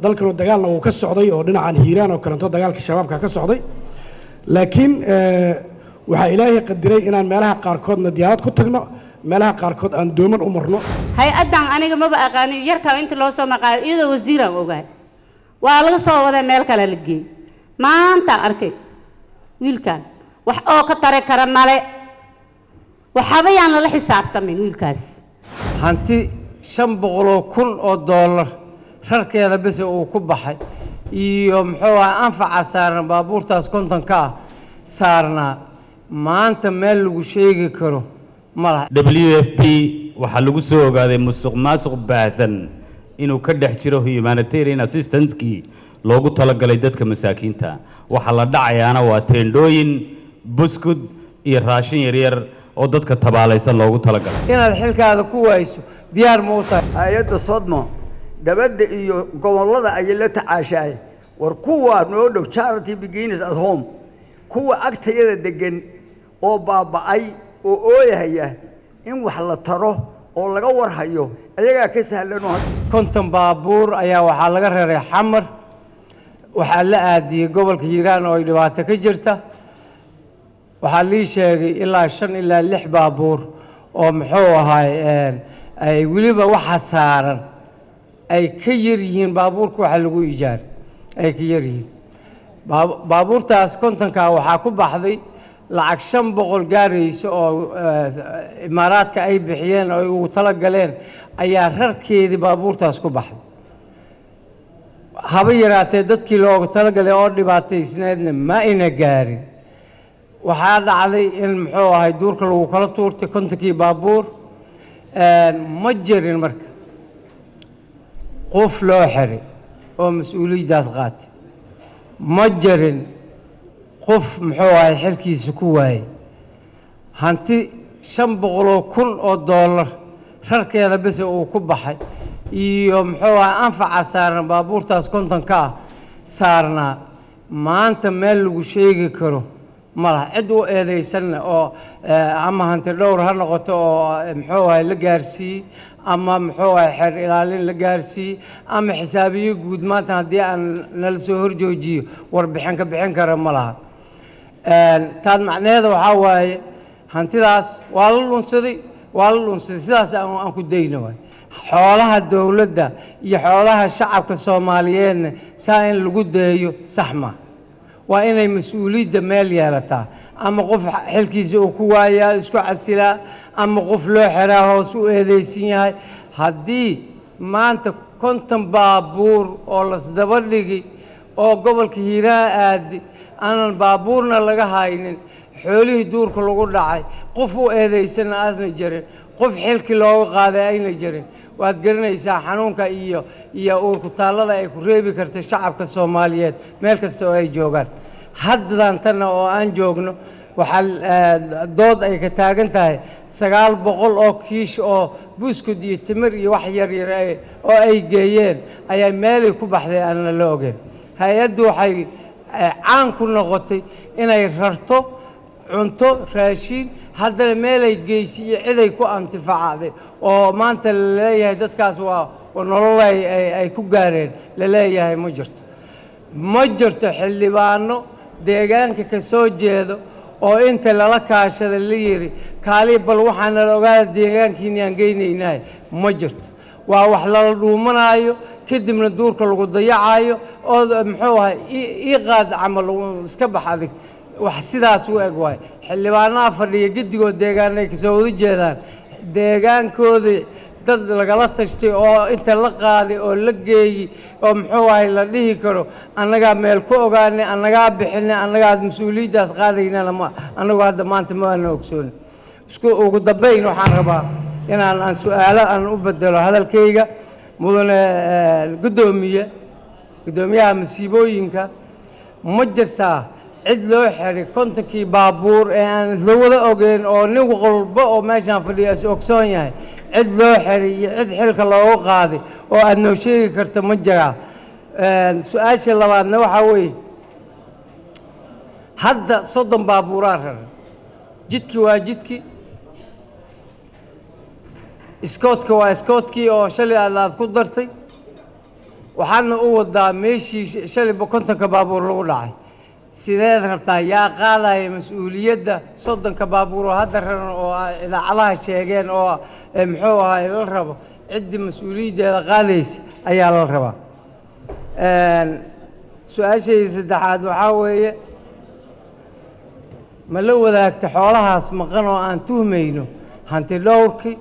dalkanu dagaalna wuu ka socday oo dhinacan hiiraan oo kaleeto dagaalka shabaabka ka socday laakiin waxaa ilaahay qadiray inaan meelaha qaarkoodna diyaarad ku tagno meelaha qaarkood aan dooman u marno hay-addan aniga maba aqaanin yarkaa inta loo soo maqaayo iyadoo wasiiraan ogahay waa laga soo waday meel kale la geeyey maantaan arkay wiilkan wax oo ka tari kara male waxaba yaan lala xisaabtamin wiilkaas hanti shan boqoloo kun oo doolar rarkeeda bese uu ku baxay iyo muxuu aha anfaca saaran baabuurtaas kontonka ah saarnaa maanta meel lagu sheegi karo ma laha w f p waxaa lagu soo ogaaday musuq maasuq baahsan inuu ka dhex jiro humanitarian assistancekii loogu talagalay dadka masaakiinta waxaa la dhacayaana waa teendhooyin buskud iyo raashin yaryar oo dadka tabaalaysan loogu talagalay inaad xilkaada ku waayso diyaar ma u tahay hay-adda sodmo dabadda iyo gobollada ayay la tacaashaay war kuwaa noo dhow charity beginners at home kuwa agtayada deggan oo baaba'ay oo ooyahaya in wax la taro oo laga warhayo ayagaa ka sahlanoo konton baabuur ayaa waxaa laga reeray xamar waxaa la aadiyey gobolka hiiraan oo ay dhibaato ka jirta waxaa lii sheegay ilaa shan ilaa lix baabuur oo muxuu ahaay ay weliba waxa saaran ay ka yar yihiin baabuurka waxa lagu ijaar ay ka yar yihiin baabuurtaas kontonkaa waxaa ku baxday lacag shan boqol gaaraysa oo imaaraadka ay bixiyeen oo ay ugu tala galeen ayaa rarkeedii baabuurtaas ku baxday haba yaraatee dadkii loogu talagalay oo dhibaataysneedna ma ina gaarin waxaa dhacday in muxuu ahay duurka lagu kala tuurtay kontonkii baabuur ma jirin marka qof loo xiray oo mas-uuliyaddaas qaatay ma jirin qof muxuu ahay xilkiisa ku waayey hanti shan boqoloo kun oo doolar rarkeeda bese uu ku baxay iyo muxuu ahay anfaca saaran baabuurtaas kontonka ah saarnaa maanta meel lagu sheegi karo ma laha cid u eedaysanna oo ama hanti dhowr ha noqoto oo muxuu ahay la gaarsiiyey ama muxuu ahay xeer ilaalin la gaarsiiyey ama xisaabiyo guud maanta haddii aan nala soo horjoojiyo warbixin ka bixin kara ma laha taas macnaheeda waxaa waaye hantidaas waa la dhunsaday waa la dhunsaday sidaas aan ku dayno waay xoolaha dowladda iyo xoolaha shacabka soomaaliyeedna saa in lagu daeyo sax ma waa inay mas-uuliyadda meel yeelataa ama qof xilkiisa uu ku waayaa isku casilaa ama qof loo xiraa hoos u eedeysan yahay haddii maanta konton baabuur oo lasdaba dhigi oo gobolka hiiraha aadi aanan baabuurna laga haynin xoolihii duurka lagu dhacay qof u eedaysanna aasna jirin qof xilkii looga qaaday ayna jirin waad garanaysaa xanuunka iyo iyo uurkutaallada ay ku reebi karta shacabka soomaaliyeed meel kasta oo ay joogaan haddan tanna oo aan joogno waxaa dood ay ka taagan tahay sagaal boqol oo kiish oo buskud iyo timir iyo wax yar yar oo ay geeyeen ayaa meelay ku baxday aanna la ogeyn hay-addu waxay caan ku noqotay inay rarto cunto raashiin haddana meelay geysi iyo ciday ku antifacday oo maanta la leeyahay dadkaas waa nolol ay ku gaareen la leeyahay ma jirto ma jirto xildhibaano deegaanka ka soo jeedo oo inta lala kaashada la yidhi kaali bal waxaana la ogaada deegaankiini aan geynaynahay ma jirto waa wax lala dhuumanaayo kadibna duurka lagu dayacayo oo muxuu ahay ii qaad camal iska bax adig wax sidaas u eg waay xildhibaanaha fadhiya gedigood deegaan ay kasoo wada jeedaan deegaankooda dad lagala tashtay oo inta la qaaday oo la geeyey oo muxuu ahay la dhihi karo annagaa meel ku ogaanay annagaa bixinay annagaa mas-uuliyaddaas qaadaynana ma annagu hadda maanta ma aana ogsooni isku ugu dambayn waxaan rabaa inaan aan su-aalo aan u bedelo hadalkayga mudane guddoomiye guddoomiyaha masiibooyinka ma jirtaa cid loo xiray kontonkii baabuur ee aan isla wada ogeyn oo nin walba oo meeshaan fadhiya is ogsoon yahay cid loo xiray iyo cid xilka loogu qaaday oo aada noo sheegi karta ma jiraa su-aasha labaadna waxaa weeye hadda soddon baabuuraa raray jidkii waa jidkii iskoodka waa iskoodkii oo shalay aad aad ku dartay waxaadna u wadaa meeshii sh- shalayba kontonka baabuur lagu dhacay sideed rabtaa yaa qaadaya mas-uuliyadda soddonka baabuur oo hadda raran oo ay idaacadaha sheegeen oo eh, muxuu ahaay la rabo ciddii mas-uuliyaddeeda qaadaysa ayaa la rabaa Een, su-aashayda saddexaad waxaa weeye ma la wadaagta xoolahaas maqan oo aan tuhmayno hanti dhowrki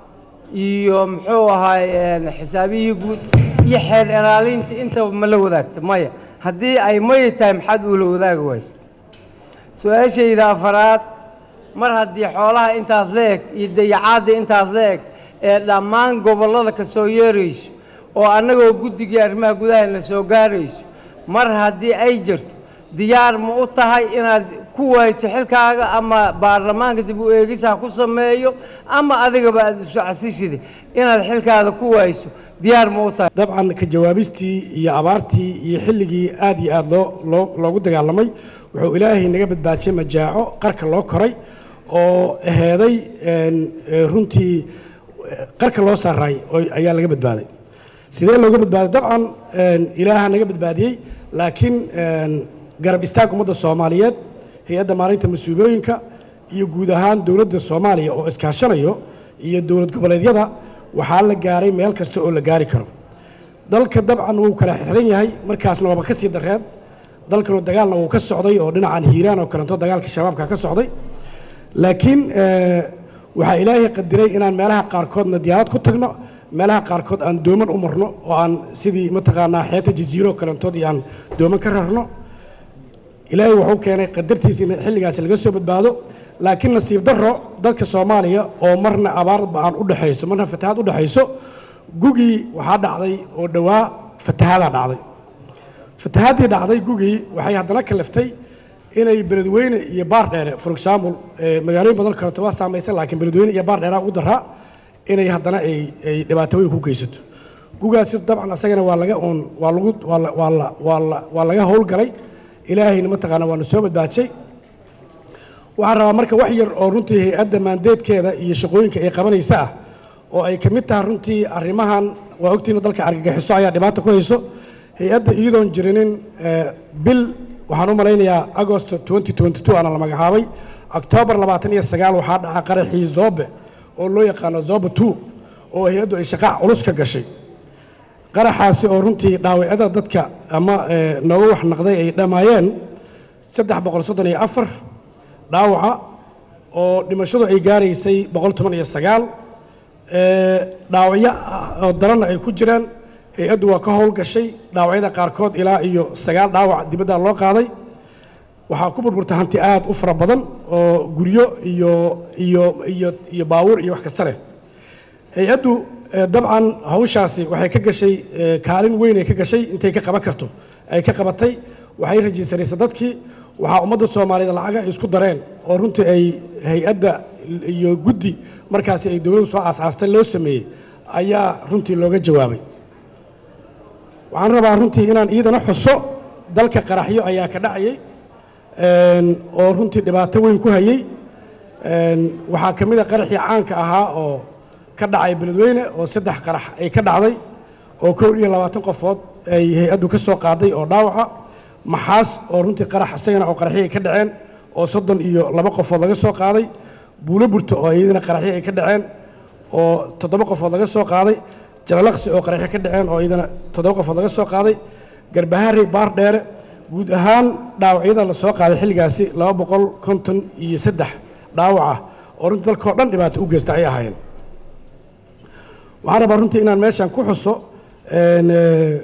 iyo muxuu ahaay een, xisaabihii guud iyo xeer ilaalinta intaba ma la wadaagta maya haddii ay maya tahay maxaad ula wadaagi waysa su-aashayda afaraad mar haddii xoolaha intaas la eg iyo dayacaadda intaas la eg ee dhammaan gobollada ka soo yeerayso oo annagoo guddigii arrimaha gudahana soo gaarayso mar haddii ay jirto diyaar ma u tahay inaad ku wayso xilkaaga ama baarlamaanka dib u eegisa ku sameeyo ama adigaba aad isu casishida inaad xilkaada ku wayso diyaar ma u tahay dabcan ka jawaabistii iyo abaartii iyo xilligii aad iyo aad loo loo loogu dagaalamay wuxuu ilaahay naga badbaajiyey majaaco qarka loo koray oo heeday een, ee, runtii eh, qarka loo saaray oo ayaa laga badbaaday sidee looga badbaaday dabcan een, ilaaha naga badbaadiyey laakiin een, garab istaag ummadda soomaaliyeed hay-adda maalinta mas-uuliyooyinka iyo guud ahaan dowladda soomaaliya oo iskaashanayo iyo dowlad goboleedyada waxaa la gaaray meel kasta oo la gaari karo dalka dabcan wuu kala xiran yahay markaasna waaba ka sii dareen dalkanu dagaalna wuu ka socday oo dhinacan hiiraan oo kaleeto dagaalka shabaabka ka socday laakiin eh, waxaa ilaahay qadiray inaan meelaha qaarkoodna diyaarad ku tagno meelaha qaarkood aan dooman u marno oo aan sidii mataqaanaa xeeta jaziiro kalantood iyo aan dooman ka rarno ilaahay wuxuu keenay qadartiisa in xilligaasi laga soo badbaado laakiin nasiib darro dalka soomaaliya oo marna abaar ba'an u dhexayso marna fatahaad u dhexayso gugii waxaa dhacday oo dhowaa fatahaadaa dhacday fatahaaddii dhacday gugii waxay haddana kaliftay inay beledweyne iyo baar dheere for example eh, magaalooyin badan kaleeto waa saamaysan laakiin beledweyne iyo baar dheeraa ugu daraa inay haddana ay ay dhibaatooyin ku geysato gugaasi dabcan asagana waa laga uun waa lagu waa la waa la waa la waa laga howlgalay ilaahayna mataqaana waanu soo badbaajay waxaan rabaa marka wax yar oo runtii hay-adda maandeedkeeda iyo shaqooyinka ay qabanaysa ah oo ay ka mid tahay runtii arrimahan waa ogtiina dalka argagixiso ayaa dhibaata ku hayso hay-adda iyadoon jirinin eh, bil waxaan u malaynayaa agosto 2022 aana la magacaabay octoobar labaatan iyo sagaal waxaa dhaca qaraxii zobe oo loo yaqaano zobe two oo hay-addu ay shaqaa culus ka gashay qaraxaasi oo runtii dhaawacyada dadka ama eh, nooga wax naqday ay dhammaayeen saddex boqol soddon iyo afar dhaawaca oo dhimashadu ay gaaraysay boqol toban iyo sagaal eh, dhaawacyo ah oo daranna ay ku jiraan hay-addu waa ka howlgashay dhaawacyada qaarkood ilaa iyo sagaal dhaawac dibadda loo qaaday waxaa ku burburta hanti aad u fara badan oo guryo iyo iyo iyo iyo baawur iyo wax kasta leh hay-addu eh, dabcan hawshaasi waxay ka gashay eh, kaalin weyn ay ka gashay intay ka qaban karto ay ka qabatay waxay rajiisanaysay dadkii waxaa ummadda soomaaliyeed lacaga ay isku dareen oo runtii ay hay-adda iyo guddi markaasi ay dowladdu soo aasaastay loo sameeyey ayaa runtii looga jawaabay waxaan rabaa runtii inaan iidana xuso dalka qaraxyo ayaa ka dhacayay een, oo runtii dhibaato weyn ku hayey een, waxaa ka mid a qaraxii caanka ahaa oo ka dhacay beledweyne oo saddex qarax ay ka dhacday oo kow iyo labaatan qofood ay hay-addu ka soo qaaday oo dhaawaca maxaas oo runtii qarax isagana oo qaraxyo ay ka dhaceen oo soddon iyo laba qofood laga soo qaaday buulo burto oo iyadana qaraxyo ay ka dhaceen oo toddoba qofood laga soo qaaday jalalaqsi oo qaraxyo ka dhaceen oo iyadana toddoba qofood laga soo qaaday garbaharey baar dheere guud ahaan dhaawacyada la soo qaaday xilligaasi laba boqol konton iyo saddex dhaawac ah oo runtii dalkao dhan dhibaato u geysta ay ahaayeen waxaan rabaa runtii inaan meeshan ku xuso een, eh,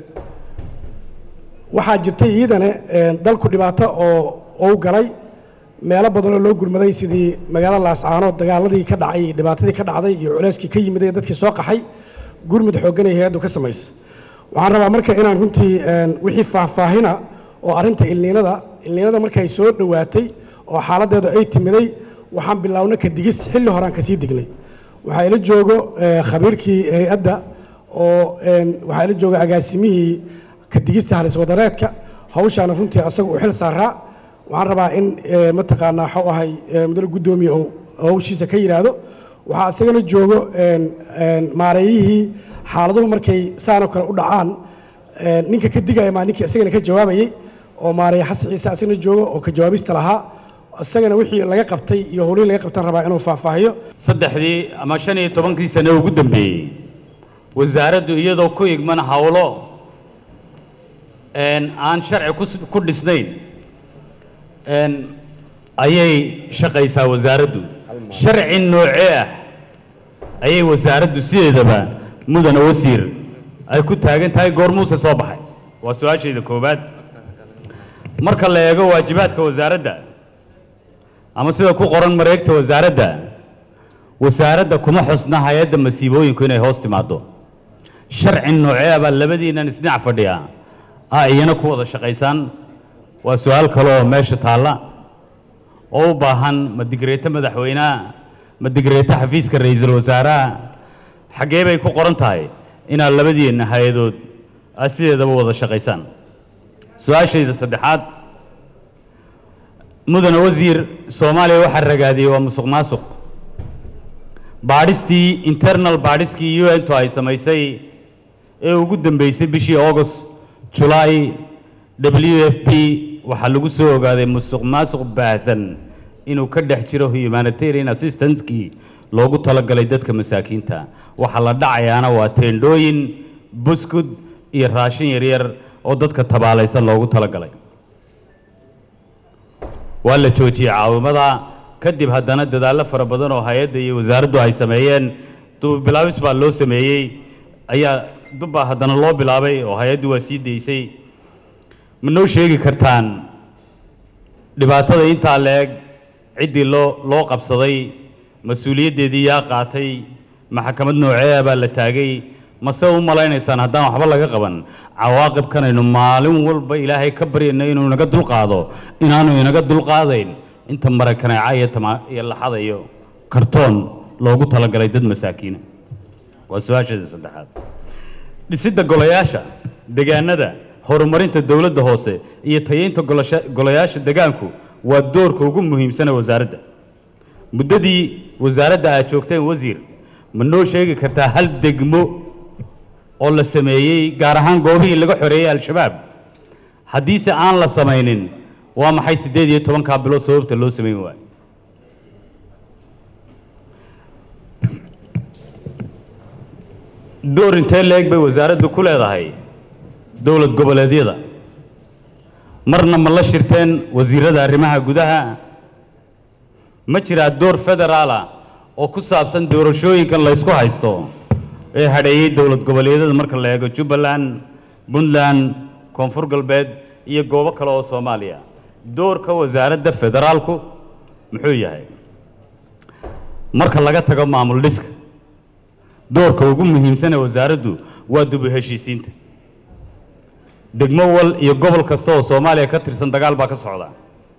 waxaa jirtay iyadana een, dalku dhibaato oo ou galay meelo badan oo loo gurmaday sidii magaalada laascaanood dagaaladii ka dhacay iyo dhibaatadii ka dhacday iyo culeyskii ka yimid ee dadkii soo qaxay gurmud xooggan ay hay-addu ka samaysa waxaan rabaa marka inaan runtii een, wixii faahfaahina oo arrinta ilniinada ilniinada markay soo dhowaatay oo xaaladdeedu ay timiday waxaan bilownay ka digis xilli horaan kasii dignay waxaa ila joogo eh, khabiirkii hay-adda oo een, waxaa ila jooga agaasimihii ka digista halis wadareedka hawshaana runtii asaga u xil saaraa waxaan rabaa in eh, mataqaanaa waxuu ahay eh, mudane guddoomiye uu hawshiisa ka yidhaahdo waxaa isagana joogo een, een, maareeyihii xaaladuhu markay saanoo kale u dhacaan Ee, ninka ka digaya maa ninkii isagana ka jawaabayey oo maaraya xasan ciise asagana joogo oo ka jawaabista lahaa isagana wixii laga qabtay iyo howlihii laga qabtan rabaa inuu faahfaahiyo saddexdii ama shan iyo tobankii sane ugu dambeeyey wasaaraddu iyadoo ku igman howlo een, aan sharci kus- ku dhisnayn een, ayay shaqaysaa wasaaraddu sharci noocee ah ayay wasaaraddu sideedaba mudana wasiir ay ku taagan tahay goormuuse soo baxay waa su-aashayda koowaad marka la eego waajibaadka wasaaradda ama sida ku qoran mareegta wasaaradda wasaaradda kuma xusna hay-adda masiibooyinku inay hoos timaado sharci noocee baa labadiinan isdhinac fadhiya ah iyana ku wada shaqaysaan waa su-aal kale oo meesha taalla oo u baahan ma digreeto madaxweynaha ma digreeto xafiiska ra-iisul wasaaraha xaggee bay ku qoran tahay inaad labadiina hay-adood aad sideedaba wada shaqaysaan su-aashayda saddexaad mudane wasiir soomaaliya waxaa ragaadiyey waa musuq maasuq baadhistii internal baadhiskii u n to ay samaysay ee ugu dambeysay bishii august julaay w f p waxaa lagu soo ogaaday musuq maasuq baahsan inuu ka dhex jiro humanitarian assistancekii loogu talagalay dadka masaakiinta waxaa la dhacayaana waa teendhooyin buskud iyo raashin yaryar oo dadka tabaalaysan loogu talagalay waa la joojiyey caawimada kadib haddana dadaallo fara badan oo hay-adda iyo wasaaraddu ay sameeyeen dubilaabis baa loo sameeyey ayaa dubbaa haddana loo bilaabay oo hay-addu waa sii daysay ma noo sheegi kartaan dhibaatada intaa la-eg ciddii loo loo qabsaday mas-uuliyaddeedii yaa qaatay maxkamad noocee baa la taagay mase u malaynaysaan haddaan waxba laga qaban cawaaqibkanaynu maalin walba ilaahay ka baryayno inuu inaga dulqaado inaanu inaga dulqaadayn inta marakaneeca iyo tama iyo laxada iyo kartoon loogu talagalay dad masaakiina waa su-aasheeda saddexaad dhisidda golayaasha degaanada horumarinta dowladda hoose iyo tayeynta golasha golayaasha degaanku waa doorka ugu muhiimsana wasaaradda muddadii wasaaradda aad joogteen wasiir ma noo sheegi kartaa hal degmo oo la sameeyey gaar ahaan goobihii laga xoreeyey al-shabaab haddiise aan la samaynin waa maxay siddeed iyo tobankaa bilood sababta loo samayn waayo door intee leeg bay wasaaraddu ku leedahay dowlad goboleedyada marna ma la shirteen wasiirada arrimaha gudaha ma jiraa door federaala oo ku saabsan doorashooyinkan la ysku haysto ee hadheeyey dowlad goboleedyada marka la eego jubbaland puntland koonfur galbeed iyo goobo kale oo soomaaliya doorka wasaaradda federaalku muxuu yahay marka laga tago maamul dhiska doorka ugu muhiimsan ee wasaaraddu waa dubu heshiisiinta degmo wal iyo gobol kasta oo soomaaliya ka tirsan dagaal baa ka socda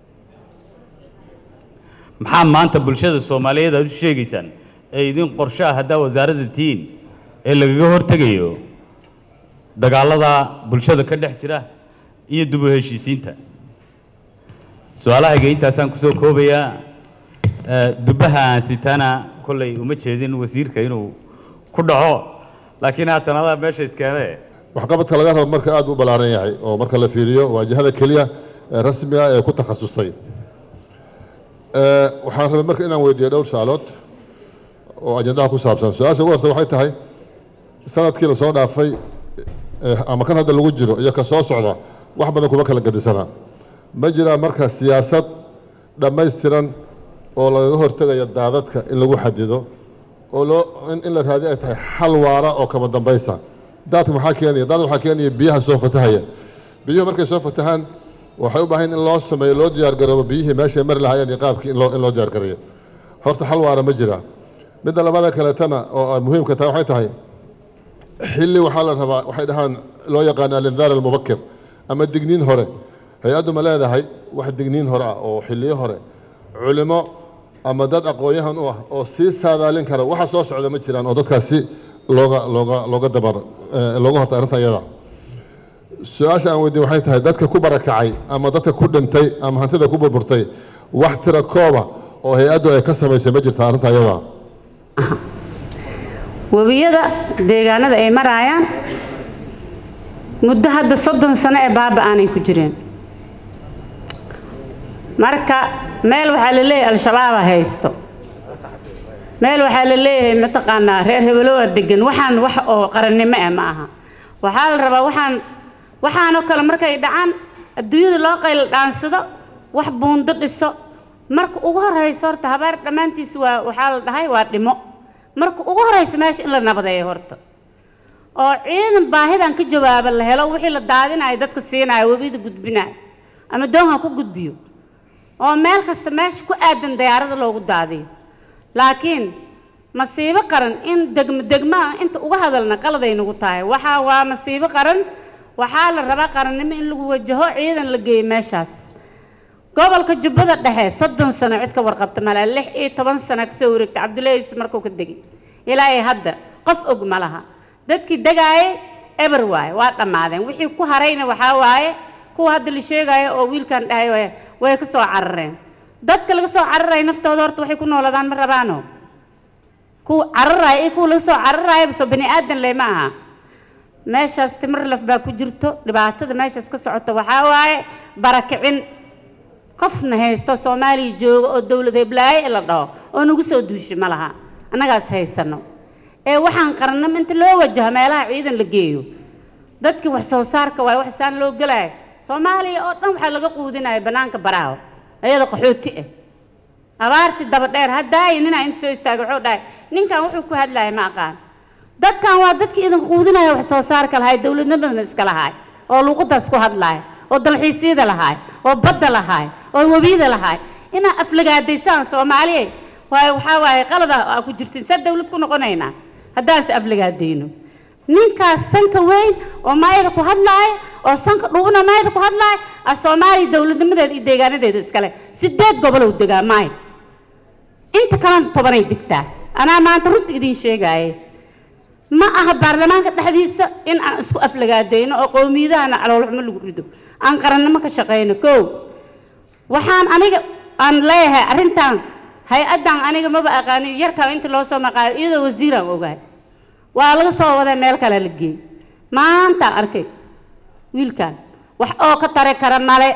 maxaa maanta bulshada soomaaliyeed aad u sheegaysaan ee idin qorshaha haddaa wasaaradda tihiin ee lagaga hortegayo dagaallada bulshada ka dhex jira iyo dubu heshiisiinta su-aalahayga intaasaan kusoo koobayaa Eh, dubbaha aan sitaana kollay uma jeedin wasiirka inuu ku dhaco laakiin haatan adaa meesha iskeenee waxqabadka laga rabo marka aad u ballaaran yahay oo marka la fiiriyo waajahada keliya ee rasmiga ee ku takhasustay Eh, waxaan rabay marka inaan weydiiyo dhowr su-aalood oo ajandaha ku saabsan su-aasha ugu horta waxay tahay sanadkii lasoo dhaafay eh, ama kan hadda lagu jiro iyo ka soo socda wax badan kuma kala gadisana ma jiraa marka siyaasad dhammaystiran oo lagaga hortegayo daadadka in lagu xadido oo loo in, in la raadiyo ay tahay xal waara oo kama dambaysa daadka maxaa keenaya daadka waxaa keenaya biyaha soo fatahaya biyuhu markay soo fatahaan waxay u baahan in loo sameeyo loo diyaargaroobo biyihii meeshay mari lahaayeen iyo qaabkii in loo in loo diyaargareeyo horta xal waara ma jira midda labada kaleetana oo ay muhiimka tahay waxay tahay xilli waxaa la rabaa waxay dhahaan loo yaqaan alindaar almubakir ama digniin hore hay-addu ma leedahay wax digniin hore ah oo xilliyo hore culimo ama dad aqoon-yahan u ah oo sii saadaalin kara waxa soo socda ma jiraan oo dadkaasi looga looga looga dabar eh, looga horta arrinta iyada su-aasha aan weydiin waxay tahay dadka ku barakacay ama dadka ku dhintay ama hantida ku burburtay wax tira kooba oo hay-addu ay ka samaysay ma jirta arrinta iyada webiyada deegaanada ay maraayaan muddo hadda soddon sano ee baaba aanay ku jireen marka meel waxaa la leeyahay al-shabaaba haysto meel waxaa la leeyahay mataqaanaa reer hebelowa degan waxaan wax oo qarannimo ah ma aha waxaa la rabaa waxaan waxaanoo kale markay dhacaan adduunyada loo qayl dhaansado wax buundo dhiso marka ugu horrayso horta habaar dhammaantiis waa waxaa la dhahay waa dhimo marka ugu horrayso meesha in la nabadeeyo horta oo ciidan baahidan ka jawaaba la helo wixii la daadinayo dadka siinayo webida gudbinayo ama doonha ku gudbiyo oo meel kasta meesha ku aadan dayaarada loogu daadiyo laakiin masiibo qaran in degmo degmo ah inta uga hadalna qaladay nagu tahay waxaa waa masiibo qaran waxaa la rabaa qarannimo in lagu wajaho ciidan la geeyo meeshaas gobolka jubbada dhexe soddon sano cid ka warqabta male lix iyo toban sano kasoo wareegta cabdullaahi yusuf markuu ka degay ilaa iyo hadda qof og ma laha dadkii degaayay eber waaye waa dhammaadeen wixii ku harayna waxaa waaye kuwa hadda la sheegayo oo wiilkan dhahay way way ka soo carareen dadka laga soo cararaya naftooda horta waxay ku nooladaan ma rabaano kuwa cararaya iyo kuwa laga soo cararaya soo bani aadan le ma aha meeshaas timir laf baa ku jirto dhibaatada meeshaas ka socota waxaa waaye barakicin qofna haysto soomaaliya jooga oo dowlad heblaaye la dhaho oo nagu soo duushay ma laha annagaas haysano ee waxaan qarannimo inta loo wajaho meelaha ciidan la geeyo dadkii wax soo saarka waaye wax saan loo gelaayo soomaaliya oo dhan waxaa laga quudinaya bannaanka baraaho ayada qaxooti ah abaartii daba dheer haddaayi ninaa inta soo istaagay wuxuu dhahay ninkan wuxuu ku hadlaya ma aqaan dadkan waa dadkii idin quudinaya wax soo saarka lahay dowladnimadana iska lahaay oo luuqadaas ku hadlaaya oo dalxiisyada lahaay oo badda lahaay oo webiyada lahaay inaa aflagaadaysaan soomaaliya waayo waxaa waaye qalada aa ku jirtiin saa dawlad ku noqonaynaa haddaanse aflagaadayno ninkaas sanka weyn oo maayada ku hadlaaya oo sanka dhuubna maayada ku hadlaaya a soomaaliya dowladnimadeeda iyo deegaanadeeda iskale sideed gobolow degaa maay inta kalena tobanay degtaa anaa maanta runta idiin sheegaaye ma aha baarlamaanka dhexdiisa in aan isku aflagaadayno oo qowmiyadahana caloolxumo lagu rido aan qarannimo ka shaqayno kow waxaan aniga aan leeyahay arrintan hay-addan aniga maba aqaanin yarkaa inta loo soo maqaayo iyadoo wasiiraan ogahay waa laga soo waday meel kale la geey maantaan arkay wiilkan wax oo ka tari kara male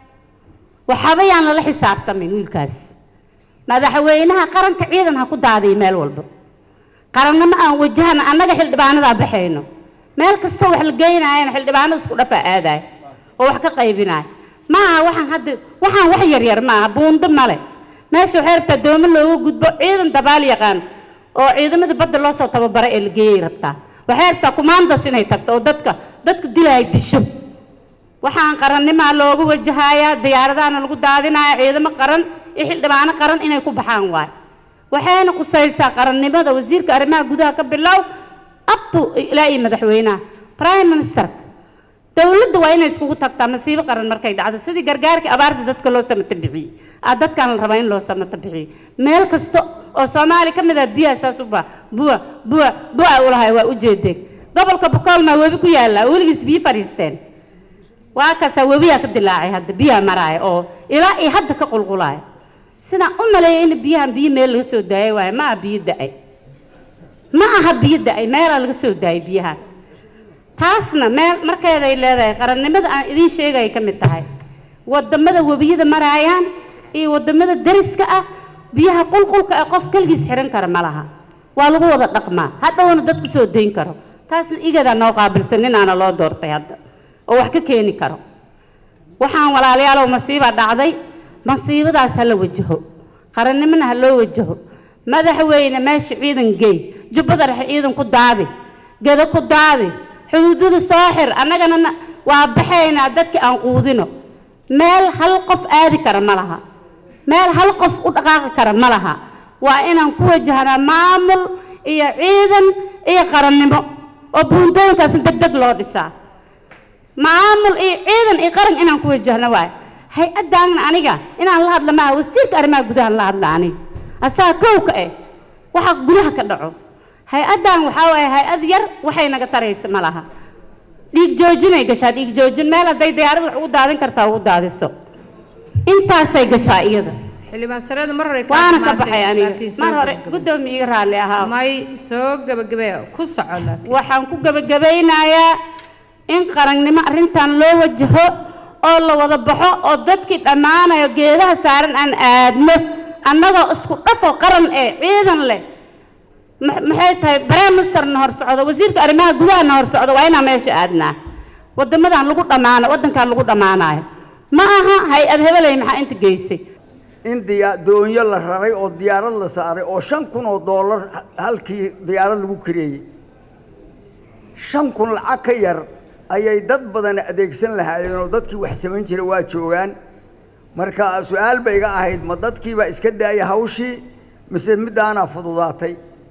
waxaba yaan lala xisaabtamin wiilkaas madaxweynaha qaranka ciidan ha ku daadiyo meel walba qarannimo aan wajahana annaga xildhibaanadaa baxayno meel kastoo wax la geynaayana xildhibaanada isku dhafaa aadaay oo wax ka qaybinaay ma aha waxaan hadda waxaan wax yaryar ma aha buundo male meesha waxay rabtaa doomo looga gudbo ciidan dabaal yaqaan oo ciidamada badda loo soo tababara ee la geeyay rabtaa waxay rabtaa kumaandas inay tagto oo dadka dadka dilaya disho waxaan qarannimaa loogu wajahayaa diyaaradaana lagu daadinaya ciidamo qaran iyo xildhibaano qaran inay ku baxaan waay waxayna qusaysaa qarannimada wasiirka arrimaha gudaha ka bilow abtu ilaa iyo madaxweynaha prime ministerka dowladda waa inay iskugu tagtaa masiibo qaran markay dhacdo sidii gargaarkii abaarta dadka loo samata bixiyey aa dadkaan la rabaa in loo samata bixiyo meel kasta oo soomaali ka mid ah biyaha saas u baa buwa buwa buwa ulahay waa ujeedeen gobolka bokoolna webi ku yaallaa weligiis biyo fadhiisteen waa kaasaa webiyaa ka dilaacay hadda biyaha maraaya oo ilaa iyo hadda ka qulqulaaya sidaan u maleeya in biyahan biyo meel laga soo daayay waaye ma aha biyo da-ay ma aha biyo da-ay meelaa laga soo daayay biyahan taasna meel markeeday leedahay qarannimada aan idiin sheegaya ka mid tahay wadamada webiyada maraayaan iyo wadamada dariska ah biyaha qulqulka ee qof keligiis xihan kara ma laha waa lagu wada dhaqmaa hadhowna dad ku soo dayn karo taasna igadaa noo qaabilsan ninaana loo doortay hadda oo wax ka keeni karo waxaan walaalayaalow masiibaa dhacday masiibadaas ha la wajaho qarannimona ha loo wajaho madaxweyne meesha ciidan geey jubbada dhexe ciidan ku daadi geda ku daadi xuduudada soo xir annagana na- waa baxaynaa dadkii aan quudino meel hal qof aadi kara ma laha meel hal qof u dhaqaaqi kara ma laha waa inaan ku wajahnaa maamul iyo ciidan iyo qarannimo oo buundooyinkaasna deg deg loo dhisaa maamul iyo ciidan iyo qaran inaan ku wajahno waay hay-addaana aniga inaan la hadla maaha wasiirka arrimaha gudaha la hadla aniga asaa kowka eh waxa gudaha ka dhaco hay-addan waxaa waaye hay-ad yar waxay naga taraysa ma laha dhiig joojinay gashaa dhiig joojin meel hadday diyaarad wax ugu daadin kartaa ugu daadiso intaasay gashaa iyada xildhibaan sareeda mar hore waana ka baxay aniga mar hore guddoomiye iga raalli ahaa may soo gabagabee ku soco laakiin waxaan ku gebagabaynayaa in qarannimo arrintan loo wajaho oo la wada baxo oo dadkii dhammaanayo geedaha saaran aan aadno annagoo isku dhafo qaran ee ciidan leh ma- maxay tahay prime ministerna hor socdo wasiirka arrimaha gudahana hor socdo waa inaan meesha aadnaa waddamadan lagu dhammaano waddankan lagu dhammaanayo ma aha hay-ad hebeley maxaa inta geysay in diya doonyo la raray oo diyaarad la saaray oo shan kun oo doolar halkii diyaarad lagu kareeyey shan kun lacag ka yar ayay dad badan adeegsan lahaayeen oo dadkii wax samayn jiray waa joogaan marka su-aal bay iga ahayd ma dadkiibaa iska daaya hawshii mise middaanaa fududaatay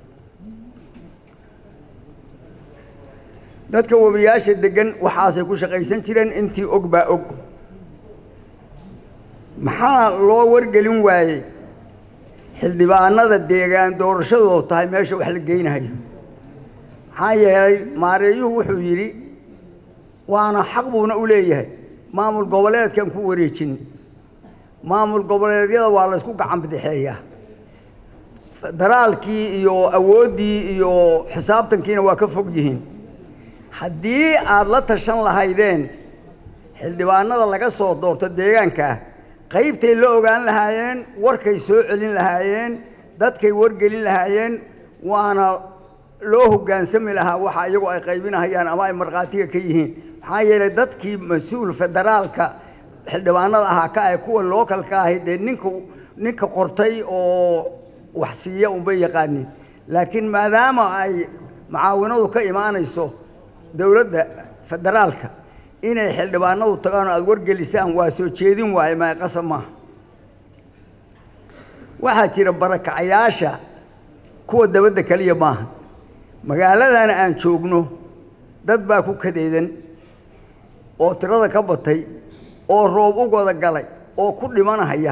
dadka webiyaasha degan waxaasay ku shaqaysan jireen intii og baa og maxaa loo wargelin waayey xildhibaanada deegaan doorashadoo tahay meesha wax la geynayo maxaa yeelay maareeyuhu wuxuu yidhi waana xaq buuna u leeyahay maamul goboleedkan ku wareejin maamul goboleedyada waa laysku gacan bidixeeyaa federaalkii iyo awooddii iyo xisaabtankiina waa ka fog yihiin haddii aada la tashan lahaydeen xildhibaanada laga soo doorto deegaankaa qaybtay la ogaan lahaayeen warkay soo celin lahaayeen dadkay wargelin lahaayeen waana loo hoggaansami lahaa waxa iyagu ay qaybinahayaan ama ay markhaatiga ka yihiin maxaa yeelay dadkii mas-uul federaalka xildhibaanada ahaa ka ah kuwa lookalka ahi dee ninka ninka qortay oo wax siiya unbay yaqaanin laakiin maadaama ay mucaawinadu ka imaanayso dowladda federaalka inay xildhibaanadu tagaan oo aada wargelisaan waa soo jeedin waaye maa qasab maaha waxaa jira barakacayaasha kuwa dabadda keliya maaha magaaladana aan joogno dad baa ku kadeedan oo tirada ka batay oo roob u wada galay oo ku dhimanahaya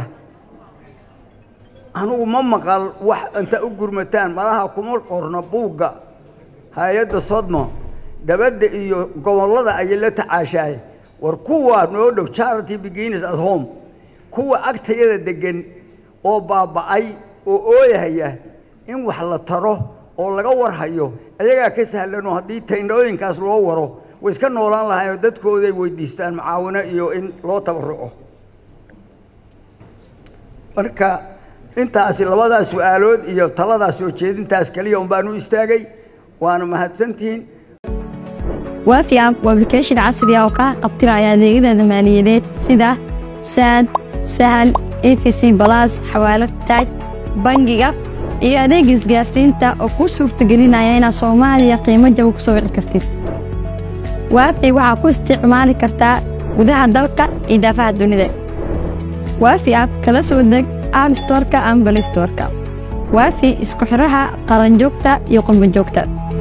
anugu ma maqal wax inta u gurmataan malaha kuma qorno buugga hay-adda sodmo dabadda iyo gobollada ayay la tacaashaay war kuwa noo dhow charity beginners at home kuwa agtayada degan oo baaba'ay oo ooyahaya in wax la taro oo laga warhayo ayagaa ka sahlanoo haddii tayndhooyinkaas loo waro way iska noolaan lahaayoo dadkooday weydiistaan macaawino iyo in loo tabaruco marka intaasi labadaas su-aalood iyo taladaas soo jeedintaas keliya un baan u istaagay waana mahadsantihiin waafi app waa application casri ah oo kaa qabtiraya adeegyada maaliyadeed sida saad sahal efc balas xawaalad taaj bangiga iyo adeeg isgaarsiinta oo kuu suurtagelinaya inaad soomaaliya qiimo jaba ku soo wici kartid waafi waxaa ku isticmaali kartaa gudaha dalka iyo daafaha dunida waafi app kala soo deg app storeka ama balistoreka waafi isku xidhaha qaranjoogta iyo qurbanjoogta